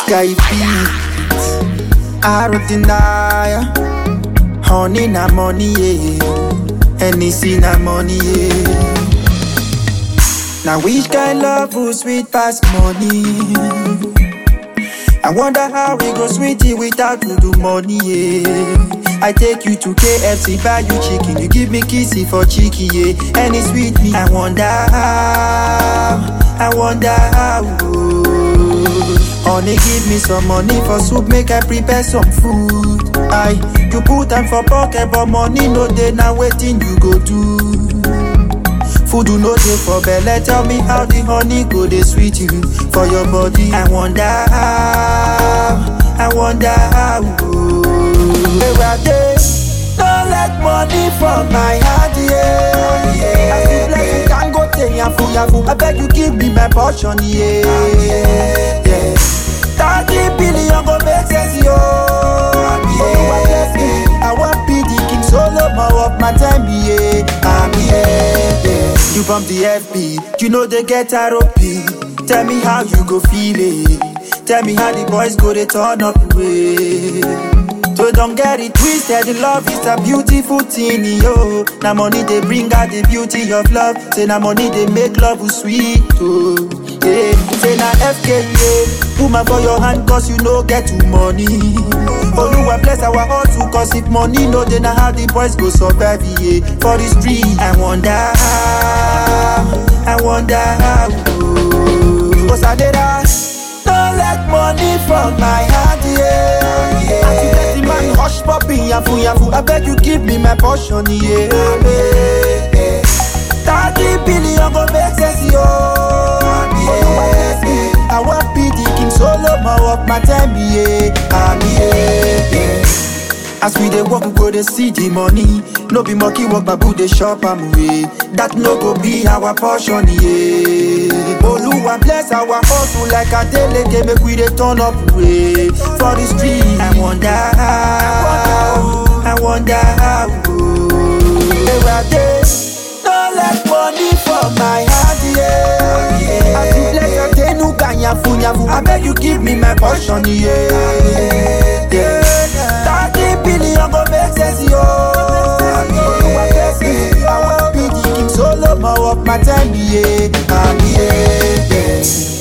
guy beat. I don't deny. Honey na money, yeah. Anything na money, yeah. Now which kind love will sweet past money? I wonder how we go sweetie without to do money, yeah. I take you to KFC, buy you chicken, you give me kissy for cheeky, yeah. And it's sweet me. I wonder how, I wonder how. oh. Honey, give me some money for soup, make I prepare some food. I, you put them for pocket, but money no day, now waiting you go do. Food you no dey for belle, tell me how the honey go dey sweet you for your body. I wonder how, I wonder how. oh. Where I dey, don't let money from my heart, yeah. yeah. I feel like you can go take yafu yafu. I beg you give me my portion, yeah. yeah. Thirty billion go make sense, yo. Yeah. I want be the king solo more of my time, yeah. I'm yeah, yeah. You bump the FB, you know they get ROP. Tell me how you go feel it. Tell me how the boys go they turn up the way. So don't get it twisted, the love is a beautiful thing, yo. Now money they bring out the beauty of love. Say now money they make love sweet, oh. Yeah. Say now FKA, woman for your hand cause you no get too money. Oluwa bless our hustle cause if money no then now how the boys go survive, yeah. For the street, I wonder how, I wonder how. Oh, Osadera, don't let money from my heart, yeah. yeah. As you let the man hush popping, yafu yafu. I beg you give me my portion, yeah. yeah, yeah. Thirty billion go make sense, yo. Yeah. I want be the king solo, more of my time, yeah. I'm yeah, yeah. As we dey work, we go dey see the money. No be monkey work, babu dey shop am away. That no go be our portion, yeah. Oluwa bless our hustle like a deleke, make we dey turn up way for the street. I wonder how, I wonder how. Where I dey, don't let money from my heart, yeah. yeah. As you bless your tenuka, nyafu nyafu, I beg you give me my portion, yeah. yeah. Thirty billion go make sense, yo. Oluwa bless me, I want be the king solo, more of my time, yeah. I'm yeah, yeah.